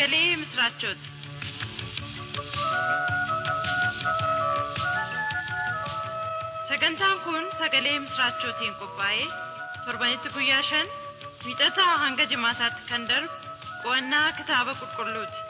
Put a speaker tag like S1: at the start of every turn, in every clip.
S1: sagalee misiraachooti. Sagantaan kun sagalee misiraachootiin qophaa'ee torbanitti guyyaa shan wiixataa hanga jimaataatti kan darbu qo'annaa kitaaba qulqulluuti.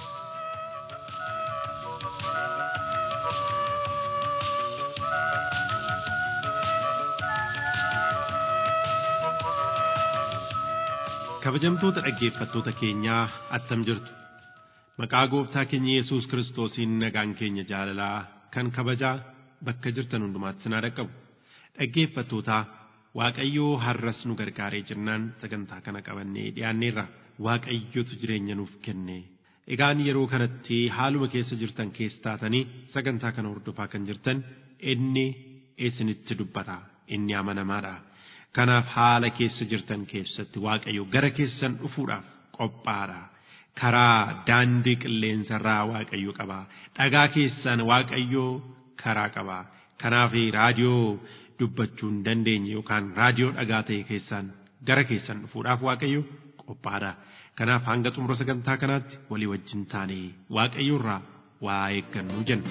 S2: kabajamtoota dhaggeeffattoota keenyaa attam jirtu maqaa gooftaa keenya yesus kiristoosiin nagaan keenya jaalalaa kan kabajaa bakka jirtan hundumaatti sinaa dhaqqabu dhaggeeffattootaa waaqayyoo har'as nu gargaaree jirnaan sagantaa kana qabannee dhiyaanneerra waaqayyotu jireenya nuuf kenne egaan yeroo kanatti haaluma keessa jirtan keessa taatanii sagantaa kana hordofaa kan jirtan inni isinitti dubbata inni amanamaadha. Kanaaf haala keessa jirtan keessatti Waaqayyo gara keessan dhufuudhaaf qophaadha. Karaa daandii qilleensarraa Waaqayyo qaba. Dhagaa keessan Waaqayyo karaa qaba. Kanaaf raadiyoo dubbachuu hin dandeenye yookaan raadiyoo dhagaa ta'e keessaan gara keessan dhufuudhaaf Waaqayyo qophaadha. Kanaaf hanga xumura sagantaa kanaatti walii wajjin taanee Waaqayyo irraa waa eeggannu jenna.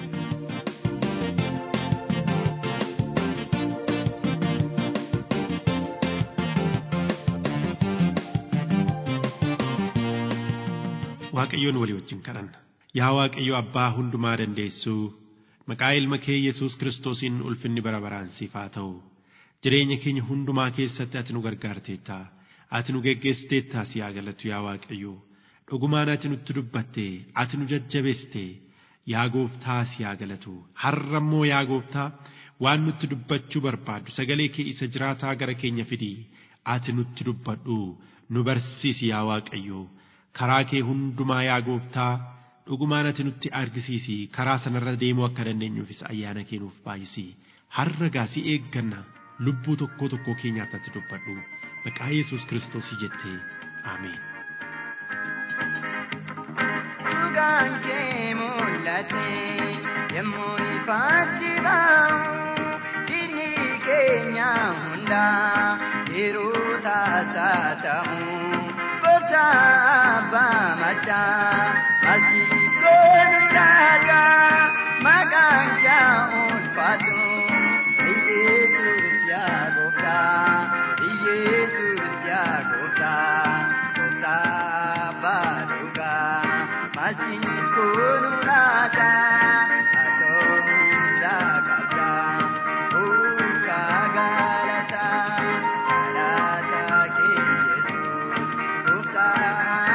S2: Waaqayyoon walii wajjin kadhanna. Yaa Waaqayyo Abbaa hundumaa dandeessuu maqaa ilma kee Yesuus Kiristoosiin ulfinni bara baraan siif haa ta'u. Jireenya keenya hundumaa keessatti ati nu gargaarteetta. Ati nu geggeessiteettaa si haa galatu yaa Waaqayyo. Dhugumaan ati nutti dubbatte, ati nu jajjabeessite. Yaa Gooftaa si haa galatu. Har'a immoo yaa Gooftaa waan nutti dubbachuu barbaaddu sagalee kee isa jiraataa gara keenya fidi. Ati nutti dubbadhu nu barsiisi yaa Waaqayyo. karaa kee hundumaa yaa gooftaa dhugumaan ati nutti argisiisi karaa sanarra deemuu akka dandeenyuufis ayyaana kee nuuf baay'isi har'a gaasii eegganna lubbuu tokkoo tokkoo keenyaatti ati dubbadhu maqaa yesus kiristoosii jettee ameen.
S3: Dhugaan kee mul'ate yemmuu ifaatti ba'u jirni keenya hundaa yeroo taasisamu. Kotaba macha asiko nuraga maganja ulfatu Yesus ya gofta Yesus ya gofta Kotaba duga masiko nuraga atomunda kaja ukagalata alata ke Yesus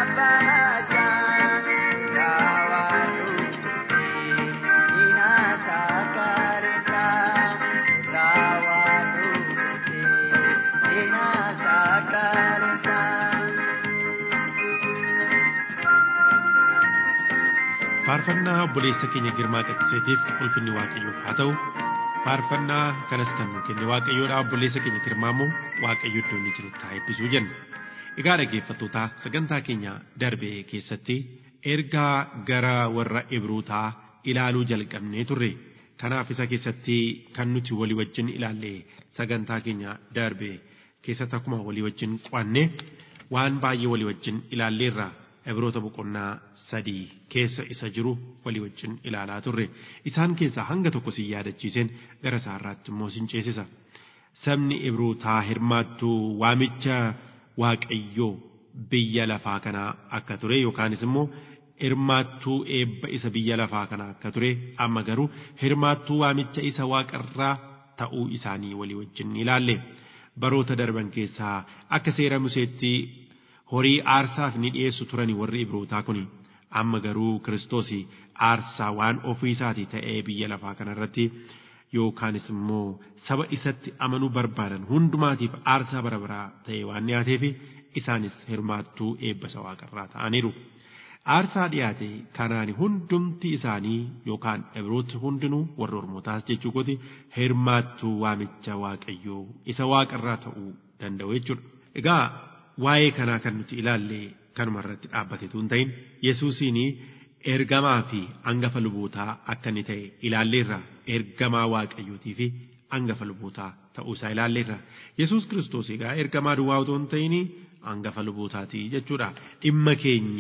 S2: faarfannaa obboleessa keenya girmaa qixxiseetiif ulfinni waaqayyoof haa ta'u faarfannaa kanas kan nu kenne waaqayyoodha obboleessa keenya girmaa immoo waaqayyo iddoo inni jirutti haa eebbisuu jenna egaa dhaggeeffattootaa sagantaa keenya darbe keessatti ergaa gara warra ibrootaa ilaaluu jalqabnee turre kanaaf isa keessatti kan nuti walii wajjin ilaalle sagantaa keenya darbe keessatti akkuma walii wajjin qo'anne waan baay'ee walii wajjin ilaalleerra Ibroota boqonnaa sadii keessa isa jiru walii wajjin ilaalaa turre isaan keessaa hanga tokko si yaadachiiseen gara isaarraatti immoo sin ceesisa sabni ibrootaa hirmaattuu waamicha waaqayyoo biyya lafaa kanaa akka ture yookaanis immoo hirmaattuu eebba isa biyya lafaa kanaa akka ture amma garuu hirmaattuu waamicha isa waaqarraa ta'uu isaanii walii wajjin ilaalle baroota darban keessaa akka seera museetti horii aarsaaf ni dhiyeessu turani warri ibrootaa kun amma garuu kiristoos aarsaa waan ofii isaatii ta'ee biyya lafaa kanarratti yookaanis immoo saba isatti amanuu barbaadan hundumaatiif aarsaa bara baraa ta'e waan dhiyaateef isaanis hirmaattuu eebbasa waaqarraa ta'aniiru. Aarsaa dhiyaate kanaan hundumti isaanii yookaan ibrooti hundinuu warra ormootaas jechuu kooti hirmaattuu waamicha waaqayyoo isa waaqarraa ta'uu danda'u jechuudha. Egaa waa'ee kanaa kan nuti ilaalle kanuma irratti dhaabbatetu hin ta'in Yesuusiin ergamaa fi hangafa lubootaa akka inni ta'e ilaalleerra ergamaa waaqayyootii fi hangafa lubootaa ta'uu isaa ilaalleerra. Yesuus kiristoos egaa ergamaa duwwaa otoo hin ta'in hangafa lubootaati jechuudha. Dhimma keenya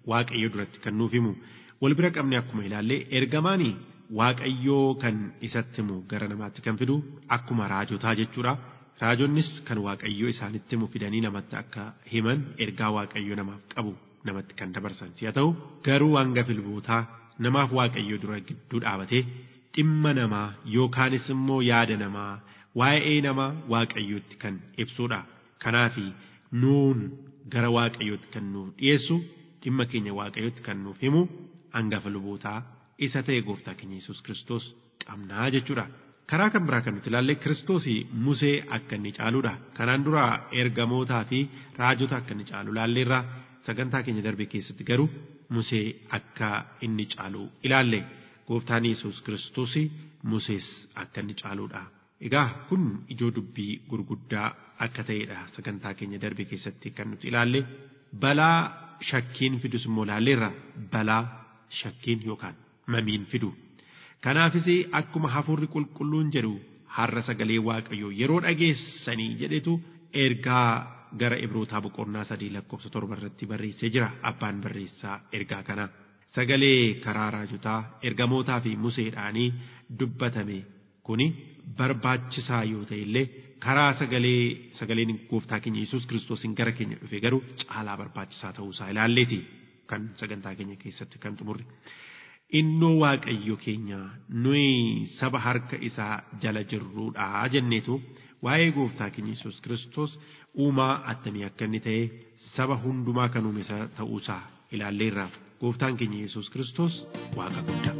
S2: waaqayyo duratti kan nuuf himu wal bira qabne akkuma ilaallee ergamaanii waaqayyoo kan isatti himu gara namaatti kan fidu akkuma raajotaa jechuudha. Raajonnis kan waaqayyoo isaanitti himu fidanii namatti akka himan ergaa waaqayyoo namaaf qabu namatti kan dabarsan si'a ta'u garuu hangafa lubootaa namaaf waaqayyoo dura gidduu dhaabatee dhimma namaa yookaanis immoo yaada namaa waa'ee namaa waaqayyootti kan ibsudha. Kanaaf nuun gara waaqayyootti kan nuuf dhiyeessu dhimma keenya waaqayyootti kan nuuf himu hangafa lubootaa isa ta'e gooftaa keenya Yesuus Kiristoos qabnaa jechuudha. Karaa kan biraa kan nuti ilaalle Kiristoos Musee akka inni caaluudha. Kanaan dura ergamootaa fi raajota akka inni caalu ilaalleerra sagantaa keenya darbe keessatti garuu Musee akka inni caalu ilaalle. Gooftaan Yesuus Kiristoos Musees akka inni caaluudha. Egaa kun ijoo dubbii gurguddaa akka ta'edha sagantaa keenya darbe keessatti kan nuti ilaalle balaa shakkiin fidus immoo ilaalleerra balaa shakkiin yookaan mamiin fidu. Kanaafis akkuma hafuurri qulqulluun jedhu har'a sagalee waaqayyoo yeroo dhageessanii jedhetu ergaa gara ibrootaa boqonnaa sadii lakkoofsa torba irratti barreessee jira abbaan barreessaa ergaa kana. Sagalee karaa raajotaa ergamootaa fi museedhaanii dubbatame kuni barbaachisaa yoo ta'e illee karaa sagalee sagaleen gooftaa keenya Yesuus Kiristoosiin gara keenya dhufe garuu caalaa barbaachisaa ta'uusaa ilaalleeti kan sagantaa keenya keessatti kan xumurre. Innoo waaqayyo keenya nuyi saba harka isaa jala jirruudha jenneetu waa'ee gooftaa keenya Yesuus Kiristoos uumaa attamii akka inni ta'e saba hundumaa kan uume ta'uusaa ilaalleerra. Gooftaan keenya Yesuus Kiristoos waaqa guddaa.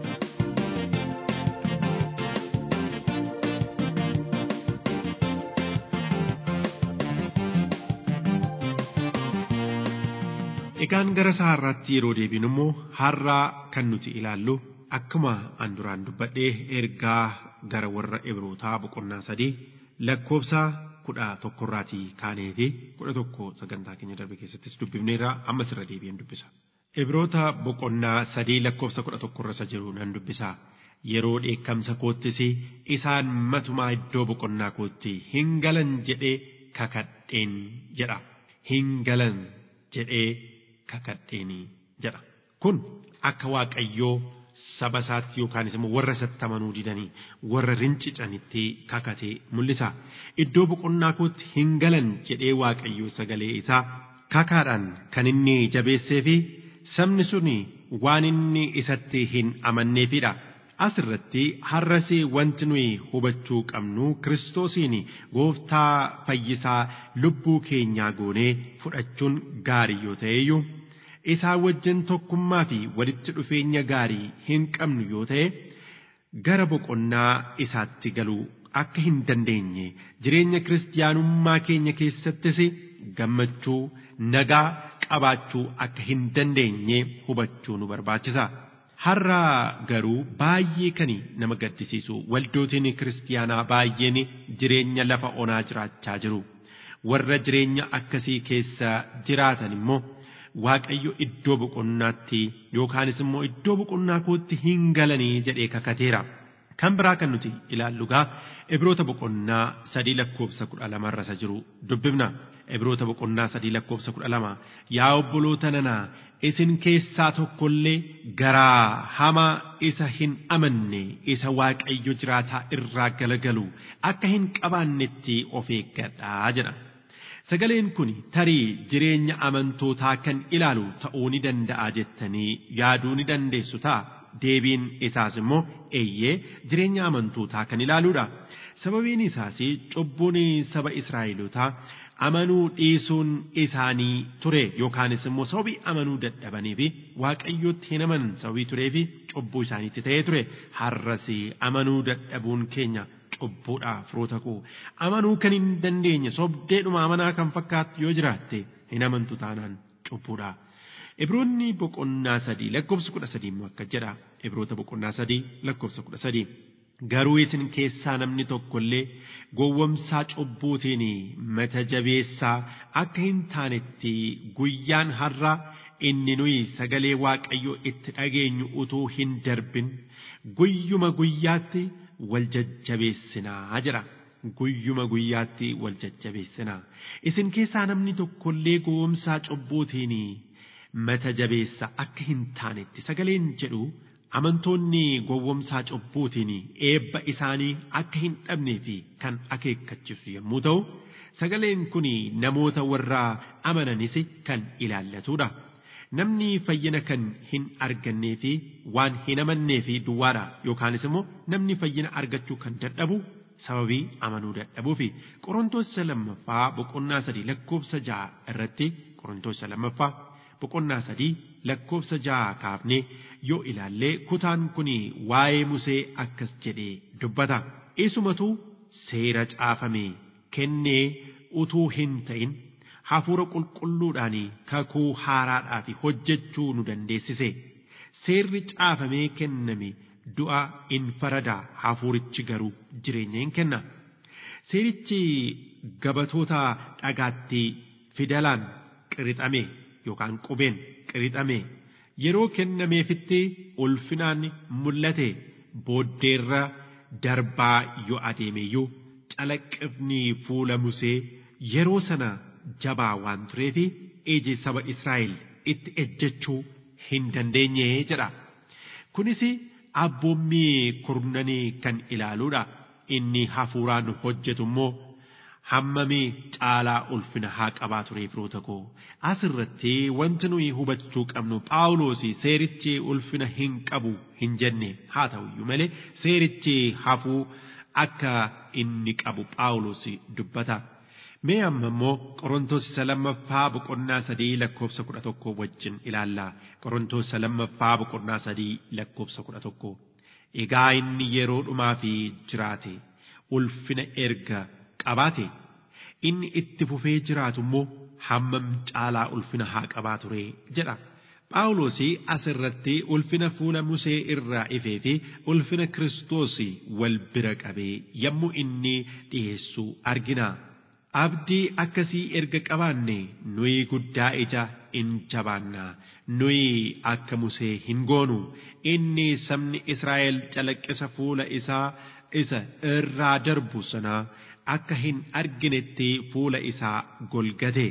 S2: Egaan gara isaa har'aatti yeroo deebinu immoo har'aa kan nuti ilaallu akkuma an duraan dubbadhee ergaa gara warra Ibrootaa boqonnaa sadii lakkoofsa kudha tokkorraatii kaanee fi kudha tokko sagantaa keenya darbe keessattis dubbifneerra ammas irra deebi'een dubbisa. Ibroota boqonnaa sadii lakkoofsa kudha tokkorra isa jiru nan dubbisa. Yeroo dheekkamsa koottis isaan matumaa iddoo boqonnaa kootti hin galan jedhee kakadheen jedha. Hin galan jedhee kakadheenii jedha. Kun akka Waaqayyoo saba isaatti yookaanis immoo warra isatti amanuu didanii warra rincicanitti kakatee mul'isa. Iddoo boqonnaa kootti hin galan jedhee Waaqayyoo sagalee isaa kakaadhaan kan inni jabeessee fi sabni suni waan inni isatti hin amanneefidha. Asirratti har'as wanti nuyi hubachuu qabnu Kiristoosiin gooftaa fayyisaa lubbuu keenyaa goonee fudhachuun gaarii yoo ta'eyyuu isaa wajjin tokkummaa fi walitti dhufeenya gaarii hin qabnu yoo ta'e gara boqonnaa isaatti galuu akka hin dandeenye jireenya kiristiyaanummaa keenya keessattis gammachuu nagaa qabaachuu akka hin dandeenye hubachuu nu barbaachisa. Har'a garuu baay'ee kan nama gaddisiisu waldootiin kiristiyaanaa baay'een jireenya lafa onaa jiraachaa jiru. Warra jireenya akkasii keessa jiraatan immoo Waaqayyo iddoo boqonnaatti yookaanis immoo iddoo boqonnaa kootti hin galanii jedhee kakateera. Kan biraa kan nuti ilaallu gaa Ibroota boqonnaa sadii lakkoofsa kudha lamarra isa jiru dubbifna. Ibroota boqonnaa sadii lakkoofsa kudha lama yaa obboloota nanaa isin keessaa tokkollee garaa hamaa isa hin amanne isa waaqayyo jiraataa irraa galagalu akka hin qabaannetti of eeggadhaa jedha. Sagaleen kun tarii jireenya amantootaa kan ilaalu ta'uu ni danda'a jettanii yaaduu ni dandeessu ta'a. Deebiin isaas immoo eeyyee jireenya amantootaa kan ilaaluudha. Sababiin isaas cubbuun saba Israa'elootaa amanuu dhiisuun isaanii ture yookaanis immoo sababii amanuu dadhabanii fi waaqayyootti hin amanan sababii turee fi cubbuu isaaniitti ta'ee ture har'as amanuu dadhabuun keenya cubbuudha firoota koo amanuu kan hin dandeenye sobdeedhuma amanaa kan fakkaattu yoo jiraatte hin amantu taanaan cubbuudha. Ibroonni boqonnaa sadii lakkoofsa kudha sadii immoo akka jedha Ibroota boqonnaa sadii lakkoofsa kudha sadii. Garuu isin keessaa namni tokkollee gowwomsaa cubbuutiin mata jabeessaa akka hin taanetti guyyaan har'a inni nuyi sagalee waaqayyoo itti dhageenyu utuu hin darbin guyyuma guyyaatti wal jajjabeessinaa jira. Guyyuma guyyaatti wal jajjabeessinaa. Isin keessaa namni tokkollee gowwomsaa cubbuutiin mata jabeessa akka hin taanetti sagaleen jedhu amantoonni gowwomsaa cubbuutiin eebba isaanii akka hin dhabnee fi kan akeekkachiisu yommuu ta'u sagaleen kun namoota warra amananis kan ilaallatudha. Namni fayyina kan hin argannee fi waan hin amannee fi duwwaadha yookaanis immoo namni fayyina argachuu kan dadhabu sababii amanuu dadhabuu fi qorontoosa lammaffaa boqonnaa sadii lakkoofsa ja'a irratti qorontoosa lammaffaa boqonnaa sadii lakkoofsa ja'a kaafnee yoo ilaallee kutaan kun waa'ee Musee akkas jedhee dubbata. Isumatu seera caafame kennee utuu hin ta'in hafuura qulqulluudhaan kakuu haaraadhaaf hojjechuu nu dandeessise. Seerri caafamee kenname du'a in farada hafuurichi garuu jireenya hin kenna. Seerichi gabatoota dhagaatti fidalaan qirixame yookaan qubeen qirixame yeroo kennameefitti ulfinaan mul'ate booddeerra darbaa yoo adeemeyyuu calaqqifni fuula Musee yeroo sana jabaa waan tureef iji saba Israa'el itti ejjechuu hin dandeenye jedha. Kunis abboommii kurnanii kan ilaaluudha. Inni hafuuraan hojjetu immoo hammamii caalaa ulfina haa qabaa ture firoota koo asirratti wanti nuyi hubachuu qabnu phaawulos seerichi ulfina hin qabu hin jenne haa ta'uyyuu malee seerichi hafuu akka inni qabu phaawulos dubbata. Mee amma immoo Qorontoos isa lammaffaa boqonnaa sadii lakkoofsa kudha tokko wajjin ilaalla. Qorontoos isa lammaffaa boqonnaa sadii lakkoofsa kudha tokko. Egaa inni yeroo dhumaa fi jiraate ulfina erga qabaate inni itti fufee jiraatu immoo hammam caalaa ulfina haa qabaa ture jedha. Phaawulos asirratti ulfina fuula Musee irraa ifee fi ulfina Kiristoos wal bira qabee yommuu inni dhiyeessu argina. Abdii akkasii erga qabaanne nuyi guddaa ija in jabaanna nuyi akka Musee hin goonu inni sabni Israa'el calaqqisa fuula isaa isa irraa darbu sana akka hin arginetti fuula isaa golgate.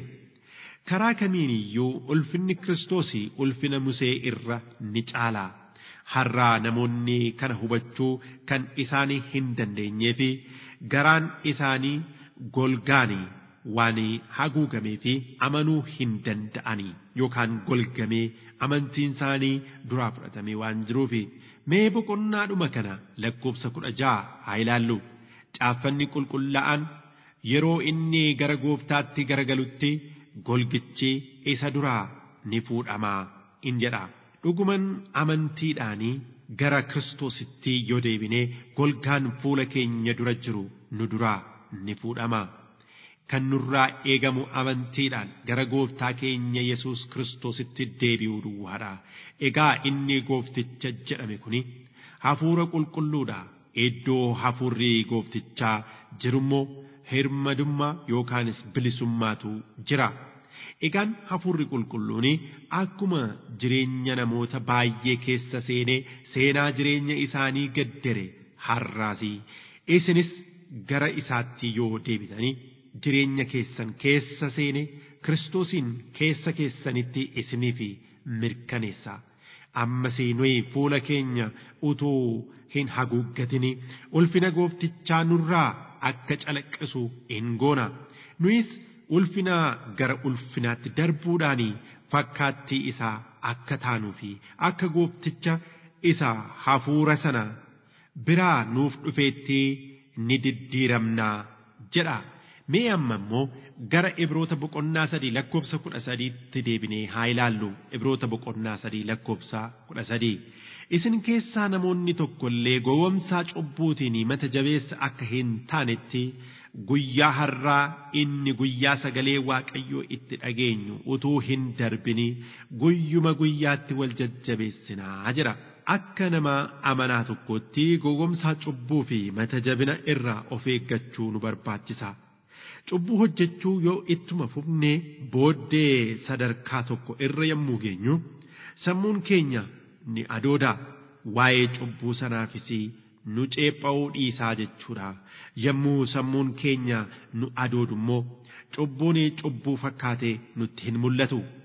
S2: Karaa kamiin iyyuu ulfinni Kiristoos ulfina Musee irra ni caala. Har'aa namoonni kana hubachuu kan isaanii hin dandeenyee fi garaan isaanii golgaanii waan haguugamee fi amanuu hin danda'anii yookaan golgamee amantiin isaanii duraa fudhatamee waan jiruuf mee boqonnaadhuma kana lakkoofsa kudha ja'a haa ilaallu caaffanni qulqullaa'an yeroo inni gara gooftaatti garagalutti golgichi isa duraa ni fuudhamaa in jedha dhuguman amantiidhaanii gara kiristoositti yoo deebinee golgaan fuula keenya dura jiru nu duraa ni fuudhama. Kan nurraa eegamu amantiidhaan gara gooftaa keenya Yesuus Kiristoositti deebi'uu duwwaadha. Egaa inni goofticha jedhame kuni hafuura qulqulluudha. Iddoo hafuurri gooftichaa jirummoo hirmadummaa yookaanis bilisummaatu jira. Egaan hafuurri qulqulluun akkuma jireenya namoota baay'ee keessa seenee seenaa jireenya isaanii gaddare har'aasi. Isinis gara isaatti yoo deebitanii jireenya keessan keessa seene kiristoosiin keessa keessanitti isiniif mirkaneessa. Ammas nuyi fuula keenya utuu hin haguuggatini ulfina gooftichaa nurraa akka calaqqisu in goona. Nuyis ulfina gara ulfinaatti darbuudhaan fakkaattii isaa akka taanuu fi akka goofticha isa hafuura sana biraa nuuf dhufeetti ni diddiiramnaa jedha. Mee amma immoo gara Ibroota boqonnaa sadii lakkoofsa kudha sadiitti deebinee haa ilaallu. Ibroota boqonnaa sadii lakkoofsa kudha sadii. Isin keessaa namoonni tokko illee gowwomsaa cubbuutiin mata jabeessa akka hin taanetti guyyaa har'aa inni guyyaa sagalee waaqayyoo itti dhageenyu utuu hin darbini guyyuma guyyaatti wal jajjabeessinaa jira. Akka nama amanaa tokkotti gowwomsaa cubbuu fi mata jabina irraa of eeggachuu nu barbaachisa. Cubbuu hojjechuu yoo ittuma fufnee booddee sadarkaa tokko irra yommuu geenyu sammuun keenya ni adooda waa'ee cubbuu sanaafis nu ceepha'uu dhiisaa jechuudha. Yommuu sammuun keenya nu adoodu immoo cubbuun cubbuu fakkaatee nutti hin mul'atu.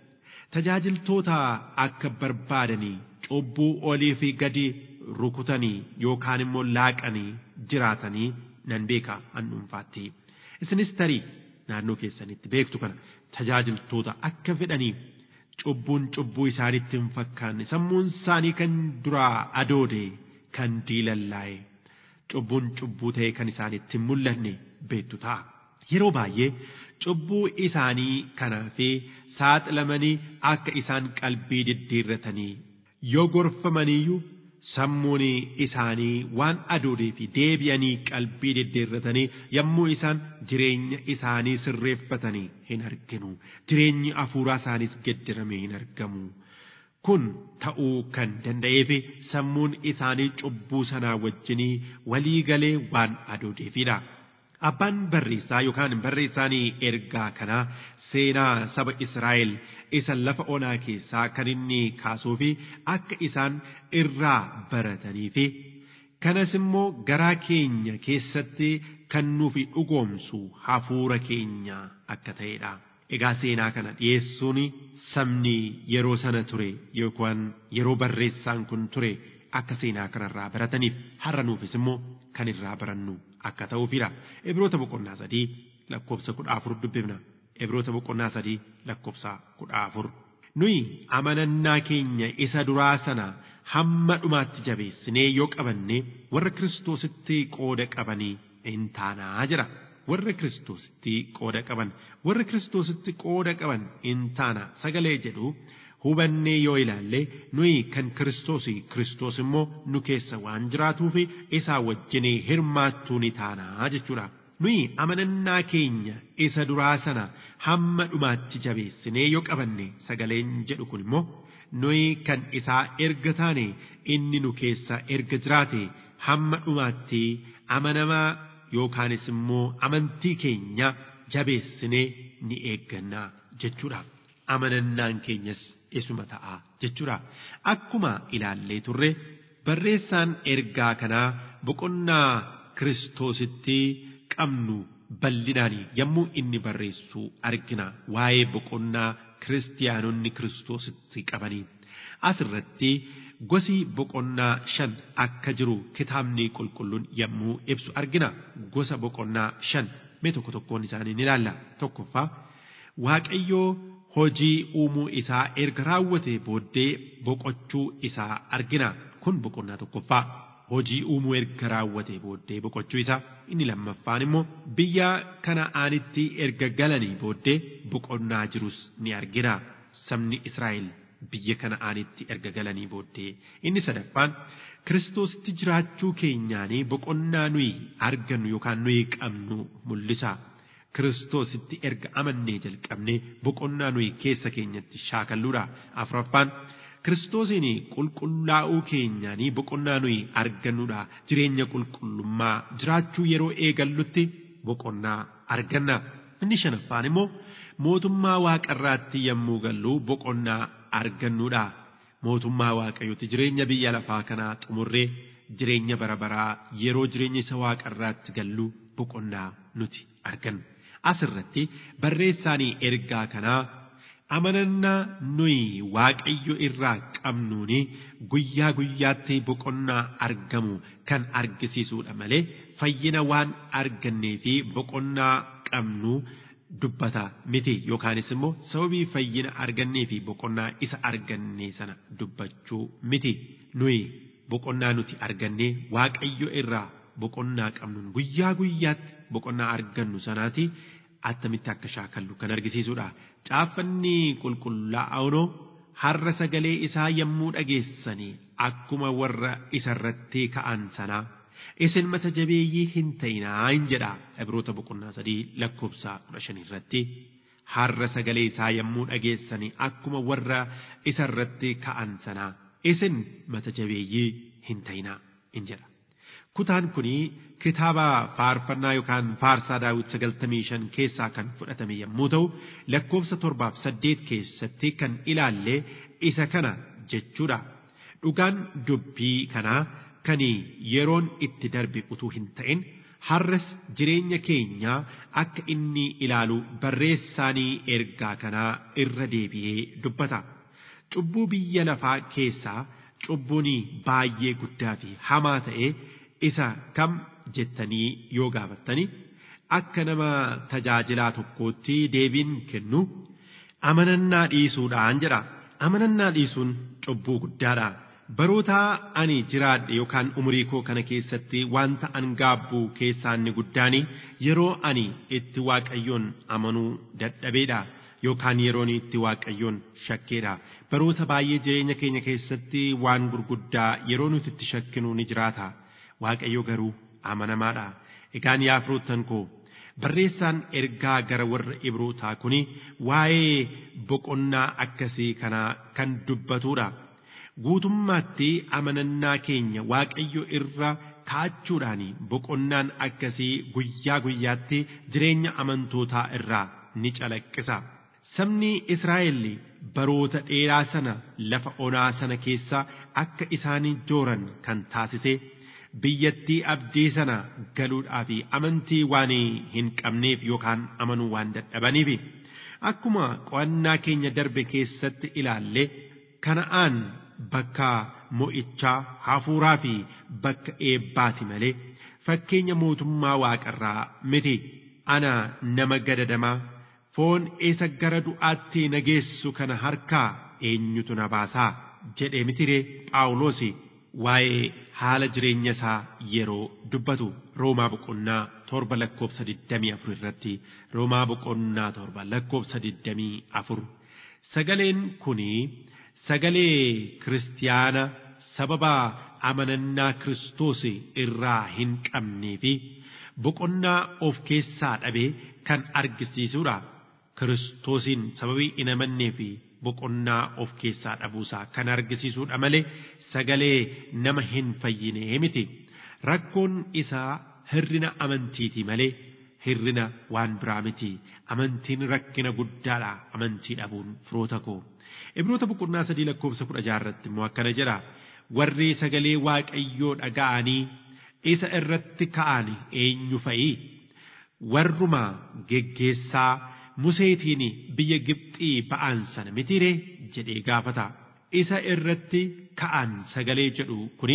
S2: tajaajiltoota akka barbaadanii cubbuu olii fi gadi rukutanii yookaan immoo laaqanii jiraatanii nan beeka an dhuunfaatti isinis tarii naannoo keessanitti beektu kana tajaajiltoota akka fedhanii cubbuun cubbuu isaanitti hin fakkaanne sammuun isaanii kan duraa adoode kan diilallaa'e cubbuun cubbuu ta'e kan isaanitti hin mul'anne beektu ta'a. Yeroo baay'ee cubbuu isaanii kanaa fi saaxilamanii akka isaan qalbii diddiirratanii yoo gorfamaniyyuu sammuun isaanii waan adoodee fi deebi'anii qalbii diddiirratanii yommuu isaan jireenya isaanii sirreeffatanii hin arginu jireenyi hafuuraa isaaniis geddaramee hin argamu. Kun ta'uu kan danda'eef sammuun isaanii cubbuu sanaa wajjinii walii galee waan adoodeefidha. Abbaan barreessaa yookaan barreessaan ergaa kanaa seenaa saba Israa'el isa lafa onaa keessaa kan inni kaasuu fi akka isaan irraa baratanii fi kanas immoo garaa keenya keessatti kan nuufi dhugoomsu hafuura keenya akka ta'edha. Egaa seenaa kana dhiyeessuun sabni yeroo sana ture yookaan yeroo barreessaan kun ture akka seenaa kanarraa barataniif har'a nuufis immoo kan irraa barannu akka ta'uufidha. Ibroota boqonnaa sadii lakkoofsa kudha afur dubbifna. Ibroota boqonnaa sadii lakkoofsa kudha afur. Nuyi amanannaa keenya isa duraa sana hamma dhumaatti jabeessinee yoo qabanne warra Kiristoositti qooda qabanii hin taanaa jira. Warra Kiristoositti qooda qaban warra Kiristoositti qooda qaban hin taana sagalee jedhu hubannee yoo ilaalle nuyi kan Kiristoosii Kiristoos immoo nu keessa waan jiraatuu fi isaa wajjinee hirmaattuu ni taanaa jechuudha. Nuyi amanannaa keenya isa duraa sana hamma dhumaatti jabeessinee yoo qabanne sagaleen jedhu kun immoo nuyi kan isaa erga taane inni nu keessa erga jiraate hamma dhumaatti amanamaa yookaanis immoo amantii keenya jabeessinee ni eegganna jechuudha. Amanannaan keenyas isuma ta'a jechuudha. Akkuma ilaallee turre barreessaan ergaa kanaa boqonnaa Kiristoositti qabnu bal'inaan yommuu inni barreessu argina waa'ee boqonnaa kiristiyaanonni Kiristoositti qabanii. Asirratti gosi boqonnaa shan akka jiru kitaabni qulqulluun yommuu ibsu argina gosa boqonnaa shan mee tokko tokkoon isaanii ni ilaalla tokkoffaa waaqayyoo hojii uumuu isaa erga raawwate booddee boqochuu isaa argina kun boqonnaa tokkoffaa hojii uumuu erga raawwate booddee boqochuu isaa inni lammaffaan immoo biyya kana'aanitti erga galanii booddee boqonnaa jirus ni argina sabni Israa'el biyya kana'aanitti erga galanii booddee inni sadaffaan kiristoositti jiraachuu keenyaanii boqonnaa nuyi argannu yookaan nuyi qabnu mul'isa. Kiristoositti erga amannee jalqabne boqonnaa nuyi keessa keenyatti shaakalluudha. Afuraffaan Kiristoosiin qulqullaa'uu keenyaanii boqonnaa nuyi argannuudha. Jireenya qulqullummaa jiraachuu yeroo eegallutti boqonnaa arganna. Inni shanaffaan immoo mootummaa waaqarraatti yommuu gallu boqonnaa argannuudha. Mootummaa waaqayyooti jireenya biyya lafaa kanaa xumurree jireenya bara baraa yeroo jireenya isa waaqarraatti gallu boqonnaa nuti argannu. Asirratti barreessaanii ergaa kanaa amanannaa nuyi waaqayyo irraa qabnuuni guyyaa guyyaatti boqonnaa argamu kan argisiisuudha malee fayyina waan argannee fi boqonnaa qabnu dubbata miti yookaanis immoo sababii fayyina argannee fi boqonnaa isa argannee sana dubbachuu miti nuyi boqonnaa nuti argannee waaqayyo irraa boqonnaa qabnuun guyyaa guyyaatti boqonnaa argannu sanaati attamitti akka shaakallu kan argisiisudha. Caaffanni qulqullaa'oo har'a sagalee isaa yommuu dhageessanii akkuma warra isarratti ka'an sanaa isin mata jabeeyyii hin ta'inaa hin jedha Ibroota boqonnaa sadii lakkoofsa kudha shanii irratti. Har'a sagalee isaa yommuu dhageessanii akkuma warra isarratti ka'an sanaa isin mata jabeeyyii hin ta'inaa hin jedha. Kutaan kuni kitaaba faarfannaa yookaan faarsaa daawit sagaltamii shan keessaa kan fudhatame yommuu ta'u lakkoofsa torbaaf saddeet keessatti kan ilaalle isa kana jechuudha. Dhugaan dubbii kanaa kan yeroon itti darbe utuu hin ta'in har'as jireenya keenya akka inni ilaalu barreessaanii ergaa kanaa irra deebi'ee dubbata. Cubbuu biyya lafaa keessaa cubbuun baay'ee guddaa fi hamaa ta'e isa kam jettanii yoo gaafattani akka nama tajaajilaa tokkootti deebiin kennu amanannaa dhiisuudhaan jedha. Amanannaa dhiisuun cubbuu guddaadha. Baroota ani jiraadhe yookaan umurii koo kana keessatti wanta an gaabbu keessaa inni guddaan yeroo ani itti waaqayyoon amanuu dadhabeedha. Yookaan yeroon itti waaqayyoon shakkeedha. Baroota baay'ee jireenya keenya keessatti waan gurguddaa yeroo nuti itti shakkinu ni jiraata. Waaqayyo garuu amanamaadha. Egaan yaa firoottan koo barreessaan ergaa gara warra Ibrootaa kuni waa'ee boqonnaa akkasii kanaa kan dubbatudha. Guutummaatti amanannaa keenya Waaqayyo irra kaachuudhaan boqonnaan akkasii guyyaa guyyaatti jireenya amantootaa irraa ni calaqqisa. Sabni Israa'el baroota dheeraa sana lafa onaa sana keessa akka isaanii jooran kan taasise biyyattii abdii sana galuudhaa fi amantii waan hin qabneef yookaan amanuu waan dadhabaniif akkuma qo'annaa keenya darbe keessatti ilaalle kana'aan bakka mo'ichaa hafuuraa fi bakka eebbaati malee fakkeenya mootummaa waaqarraa miti ana nama gadadamaa foon isa gara du'aatti na geessu kana harkaa eenyutu na baasaa jedhee mitiree phaawulos waa'ee haala jireenya isaa yeroo dubbatu roomaa boqonnaa torba lakkoofsa digdamii afur irratti roomaa boqonnaa torba lakkoofsa digdamii afur sagaleen kunii sagalee kiristiyaana sababa amanannaa kiristoos irraa hin qabnee fi boqonnaa of keessaa dhabee kan argisiisudha. Kiristoosiin sababii hin amannee fi boqonnaa of keessaa dhabuusaa kan argisiisudha malee sagalee nama hin fayyinee miti. Rakkoon isaa hirrina amantiiti malee hirrina waan biraa miti. Amantiin rakkina guddaadha amantii dhabuun firoota koo. Ibroota boqonnaa sadii lakkoofsa kudha jaarratti immoo akkana jedha. Warri sagalee waaqayyoo dhaga'anii isa irratti ka'an eenyu fa'i? Warruma geggeessaa Museetiin biyya Gibxii ba'an sana mitiree jedhee gaafata. Isa irratti ka'an sagalee jedhu kuni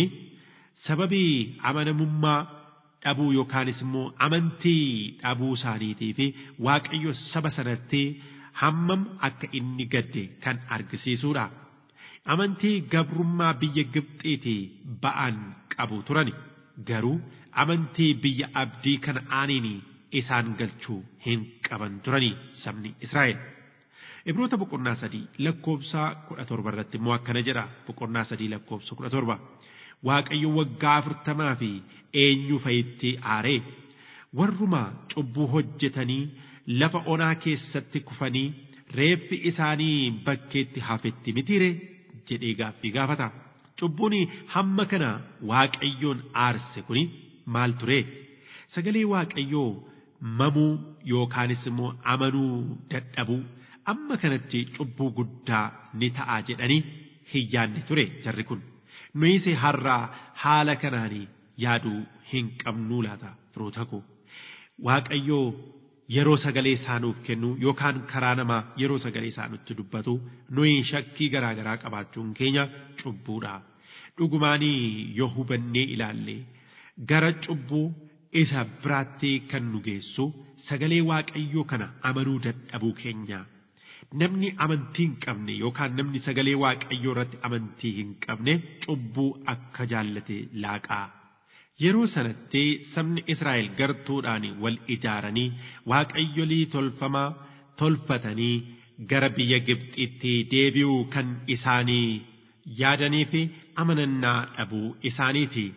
S2: sababii amanamummaa dhabuu yookaanis immoo amantii dhabuu isaaniitii fi waaqayyo saba sanatti hammam akka inni gadde kan argisiisudha. Amantii gabrummaa biyya Gibxiitii ba'an qabu turani. Garuu amantii biyya abdii kana'aaniin isaan galchuu hin qaban turani sabni Israa'el. Ibroota boqonnaa sadii lakkoofsa kudha torba irratti immoo akkana jedha boqonnaa sadii lakkoofsa kudha torba. Waaqayyo waggaa afurtamaa fi eenyu fa'itti aaree warruma cubbuu hojjetanii lafa onaa keessatti kufanii reeffi isaanii bakkeetti hafetti mitiire jedhee gaaffii gaafata. Cubbuun hamma kana waaqayyoon aarse kuni maal ture? Sagalee waaqayyoo mamuu yookaanis immoo amanuu dadhabuu amma kanatti cubbuu guddaa ni ta'a jedhanii hin yaadne ture jarri kun. Nuyise har'aa haala kanaan yaaduu hin qabnuu laata firoota koo. Waaqayyoo yeroo sagalee isaa nuuf kennu yookaan karaa namaa yeroo sagalee isaa nutti dubbatu nuyi shakkii garaa garaa qabaachuun keenya cubbuudha. Dhugumaanii yoo hubannee ilaalle gara cubbuu isa biraatti kan nu geessu sagalee waaqayyoo kana amanuu dadhabuu keenya. Namni amantii hin qabne yookaan namni sagalee waaqayyoo irratti amantii hin qabne cubbuu akka jaallate laaqaa. Yeroo sanatti sabni Israa'el gartuudhaan wal ijaaranii waaqayyolii tolfamaa tolfatanii gara biyya Gibxitti deebi'uu kan isaanii yaadanii fi amanannaa dhabuu isaaniiti.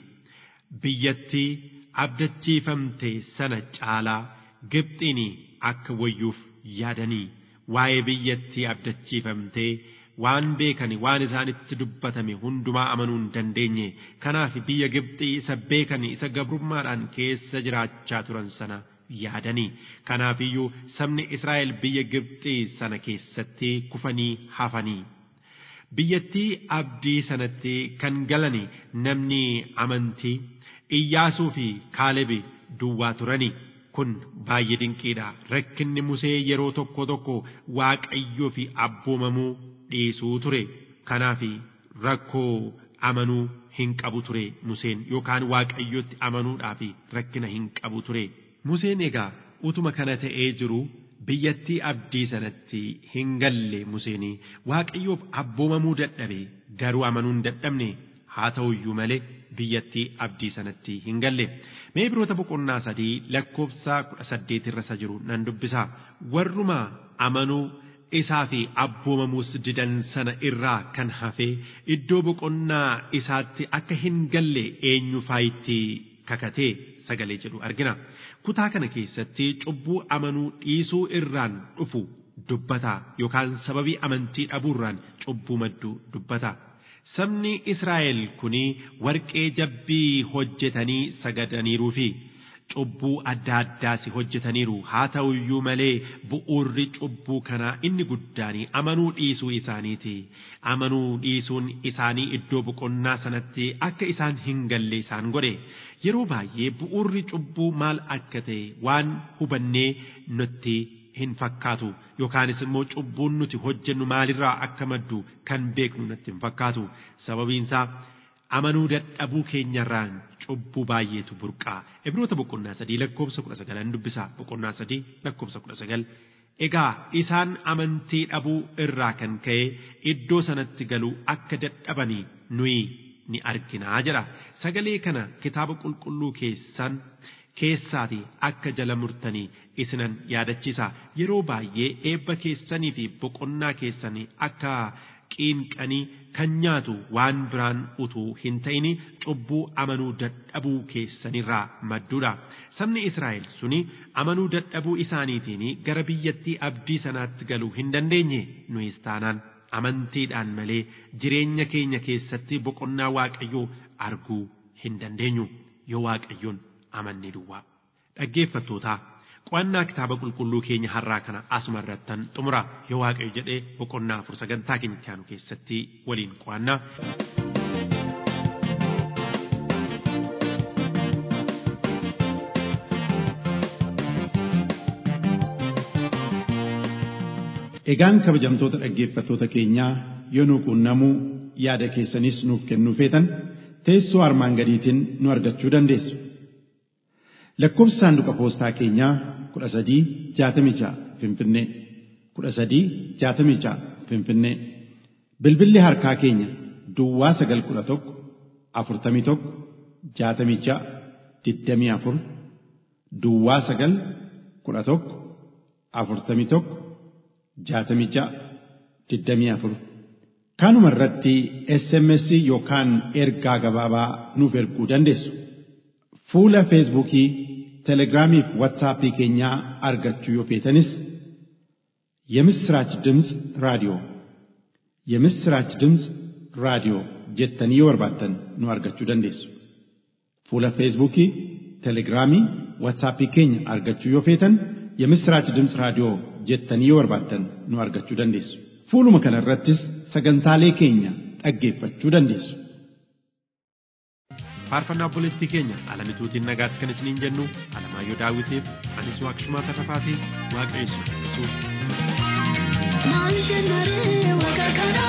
S2: Biyyatti abdachiifamte sana caalaa Gibxiin akka wayyuuf yaadanii waa'ee biyyattii abdachiifamtee waan beekani waan isaanitti dubbatame hundumaa amanuu hin dandeenye kanaaf biyya Gibxii isa beekani isa gabrummaadhaan keessa jiraachaa turan sana yaadanii kanaafiyyuu sabni Israa'el biyya Gibxii sana keessatti kufanii hafanii. Biyyattii abdii sanatti kan galani namni amantii Iyyaasuu fi Kaalebi duwwaa turani. Kun baay'ee dinqiidha. Rakkinni Musee yeroo tokko tokko waaqayyoo fi abboomamuu dhiisuu ture. Kanaaf rakkoo amanuu hin qabu ture Museen yookaan waaqayyootti amanuudhaaf rakkina hin qabu ture. Museen egaa utuma kana ta'ee jiru biyyattii abdii sanatti hin galle Museenii waaqayyoof abboomamuu dadhabe garuu amanuu hin dadhabne haa ta'uyyuu malee biyyattii abdii sanatti hin galle. Mee Ibroota boqonnaa sadii lakkoofsa kudha saddeet irra isa jiru nan dubbisa. Warruma amanuu isaa fi abboomamuus didan sana irraa kan hafe iddoo boqonnaa isaatti akka hin galle eenyu faayitti kakatee sagalee jedhu argina. Kutaa kana keessatti cubbuu amanuu dhiisuu irraan dhufu dubbata yookaan sababii amantii dhabuurraan cubbuu maddu dubbata. Sabni Israa'el kuni warqee jabbii hojjetanii sagadaniiruu fi cubbuu adda addaas hojjetaniiru haa ta'u iyyuu malee bu'uurri cubbuu kanaa inni guddaanii amanuu dhiisuu isaaniiti. Amanuu dhiisuun isaanii iddoo boqonnaa sanatti akka isaan hin galle isaan godhe. Yeroo baay'ee bu'uurri cubbuu maal akka ta'e waan hubannee nutti hin fakkaatu yookaanis immoo cubbuun nuti hojjennu maalirraa akka maddu kan beeknu natti hin fakkaatu sababiin isaa amanuu dadhabuu keenyarraan cubbuu baay'eetu burqaa ibroota boqonnaa sadii lakkoofsa kudha sagalan dubbisa boqonnaa sadii lakkoofsa kudha sagal egaa isaan amantii dhabuu irraa kan ka'e iddoo sanatti galuu akka dadhabanii nuyi ni arginaa jedha sagalee kana kitaaba qulqulluu keessan keessaati akka jala murtanii isinan yaadachiisa yeroo baay'ee eebba keessanii fi boqonnaa keessanii akka qiinqanii kan nyaatu waan biraan utuu hin ta'ini cubbuu amanuu dadhabuu keessanirraa madduudha sabni israa'el suni amanuu dadhabuu isaaniitiin gara biyyattii abdii sanaatti galuu hin dandeenye nuyis taanaan amantiidhaan malee jireenya keenya keessatti boqonnaa waaqayyoo arguu hin dandeenyu yoo waaqayyoon amanne duwwaa dhaggeeffattootaa qo'annaa kitaaba qulqulluu keenya har'aa kana asuma irrattan xumura yoo waaqayyo jedhee boqonnaa afur sagantaa keenya itti aanu keessatti waliin qo'annaa.
S4: Egaan kabajamtoota dhaggeeffattoota keenyaa yoo nu quunnamuu yaada keessanis nuuf kennuu feetan teessoo armaan gadiitiin nu argachuu dandeessu. Lakkoofsi saanduqa poostaa keenyaa kudha sadii jaatamii ja'a Finfinnee kudha sadii jaatamii ja'a Finfinnee bilbilli harkaa keenya Duwwaa sagal kudha tokko afurtamii tokko jaatamii ja'a digdamii afur Duwwaa sagal kudha tokko afurtamii tokko jaatamii ja'a digdamii afur kanuma irratti SMS yookaan ergaa gabaabaa nuuf erguu dandeessu. Fuula Feesbuukii, Telegiraamii fi Waatsaappii keenyaa argachuu yoo feetanis የምስራች ድምፅ ራዲዮ የምስራች ድምፅ ራዲዮ jettanii yoo barbaaddan nu argachuu dandeessu. Fuula Feesbuukii, Telegiraamii, Waatsaappii keenya argachuu yoo feetan የምስራች ድምፅ raadiyoo jettanii yoo barbaaddan nu argachuu dandeessu. Fuuluma kana irrattis sagantaalee keenya dhaggeeffachuu dandeessu.
S2: faarfannaa obboleettii keenya alamituutiin nagaatti kan isiniin jennu alamaayyoo daawwitiif anis waaqshumaa tarrafaa fi waaqayyo isin eebbisu.
S5: Maal jennaree waaqa kana